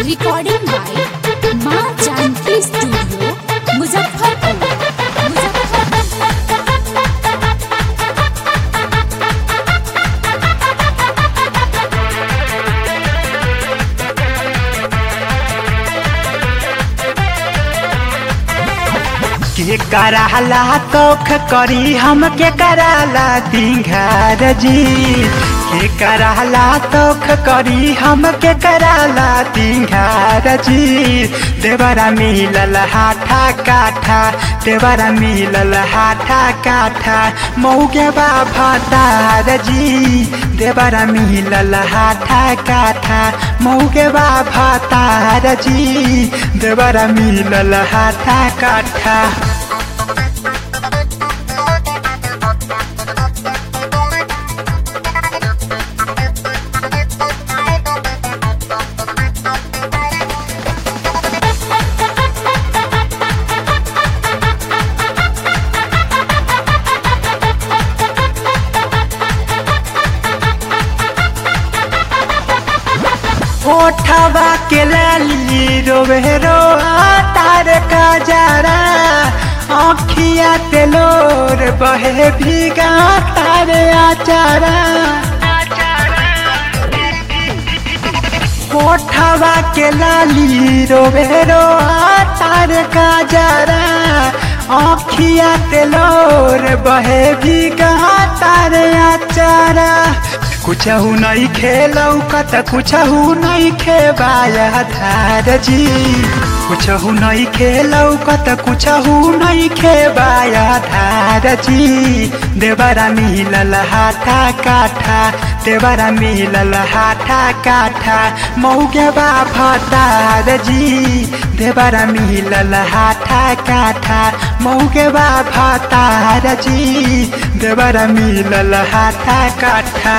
Recording by माँ Janaki studio Muzaffarpur Muzaffarpur के कराला तोख करी हम के कराला दिघार जी के कराला तोख करी हम के कराला दिघार जी देवरा मिलल हाथा काठा देवरा मिलल हाथा काठा मौगे भतार जी देवरा मिलल हाथा काठा मौगे भतार जी देवरा मिलल हाथा काठा ओठवा के लाली रोवे रो तार का जरा आँखिया तेलोर बहे भीगा तार आचारा ओठवा के लाली रोवे रो तार का जरा आँखिया तेलोर बहे भीगा तार आचारा कुछहु नहीं खेलौ कत कुछहु नहीं खेबाया धार जी कुछहु नहीं खेलौ कत कुछहु नहीं खेबाया धार जी देवरा मिलल हाथा काठा देवरा मिलल हाथा काठा मौगे भतार जी देवरा मिलल हाथा काठा मौगे भतार जी देवरा मिलल हाथा काठा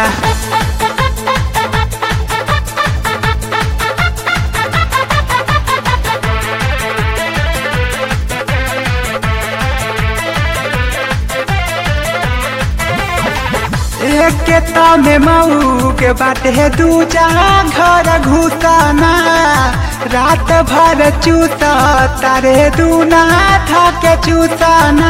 एक में मऊ के बाटे दूजा घर घुसाना रात भर चूसा तारे दूना थके चूसाना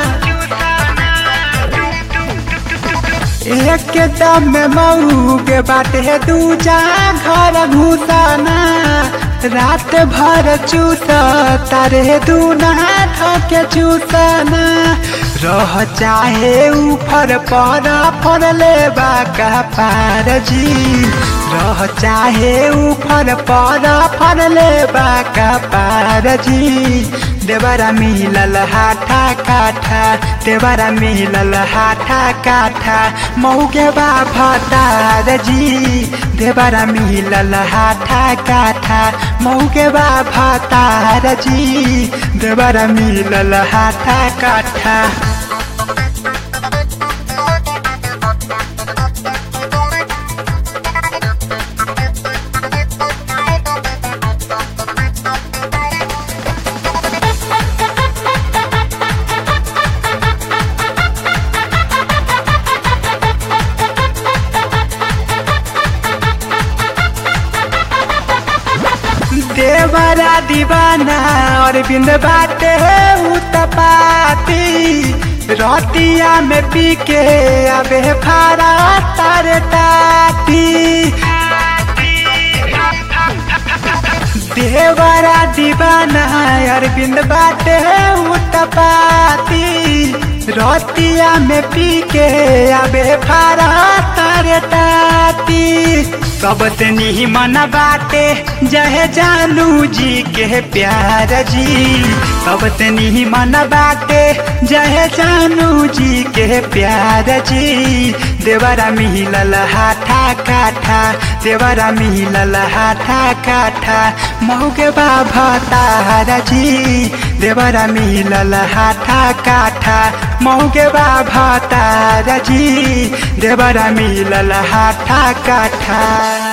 एक दम में मऊ के बाटे दूजा घर घुसाना रात भर चूसा तारे दूना थके चूसाना रह चाहे ऊपर पर पर ले का पार जी रह चाहे ऊपर पर पर ले का पार जी देवरा मिलल हाथा काठा देवरा मिलल हाथा काठा मौगे भतार जी देवरा मिलल हाथा काठा मौगे भतार जी देवरा मिलल हाथा काठा देवरा दीवाना और बिंद बाटे उतपाती रतिया में पी के अबे फारा तार टाटी देवरा दीवाना और बिंद बाटे उतपाती रतिया में पी के अबे फारा तार टाटी सबसे निमन बाटे जहे जानू जी के प्यार जी सबसे निमन बाटे जहे जानू जी के प्यार जी देवरा मिलल हाथा काठा देवरा मिलल हाथा काठा मौगे भतार जी देवरा मिलल हाथा काठा मौगे भतार जी देवरा मिलल हाथा काठा